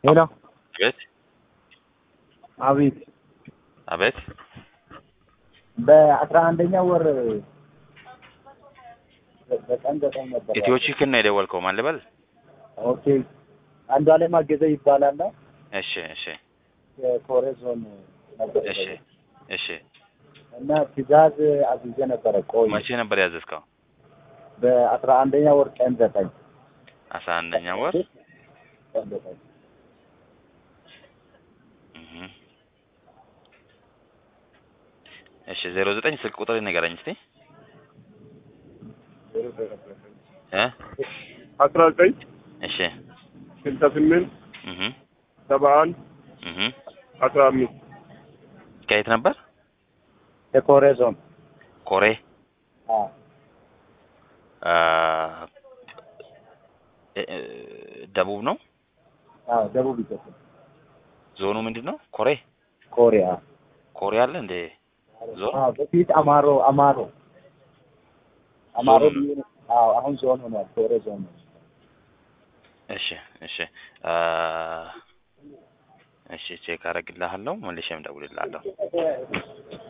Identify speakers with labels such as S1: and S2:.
S1: ሄሎ
S2: አቤት
S1: አቤት
S2: አቤት
S1: በአስራ አንደኛ ወር በቀን ዘጠኝ ነበር።
S2: ኢትዮ ቺክን ነው የደወልከው? ማን ልበል?
S1: ኦኬ አንዱ አለም አገዘ ይባላል።
S2: እሺ እሺ
S1: የኮሬ ዞን ነበር
S2: እሺ እሺ።
S1: እና ትእዛዝ አዝዤ ነበረ። ቆይ
S2: መቼ ነበር ያዘዝከው?
S1: በአስራ አንደኛ ወር ቀን ዘጠኝ
S2: አስራ አንደኛ ወር
S1: ቀን ዘጠኝ
S2: እህ። እሺ ዜሮ ዘጠኝ ስልክ ቁጥር ንገረኝ እስቲ እ
S3: አስራ ዘጠኝ
S2: እሺ
S3: ስልሳ ስምንት
S2: እህ
S3: ሰባ አንድ
S2: እህ
S3: አስራ አምስት
S2: ከየት ነበር?
S1: የኮሬ ዞን
S2: ኮሬ
S1: አዎ
S2: አ እ- እ- ደቡብ ነው።
S1: አዎ ደቡብ ኢትዮጵያ
S2: ዞኑ ምንድን ነው? ኮሬ
S1: ኮሪያ
S2: ኮሬ አለ እንዴ? ዞን
S1: አዎ በፊት አማሮ አማሮ አማሮ
S2: ዞን
S1: ብዬ ነው። አዎ አሁን ዞን ሆኗል። ኮሬ ዞን ነው።
S2: እሺ እሺ አ እሺ ቼክ አደርግልሃለሁ መልሼም እደውልልሃለሁ።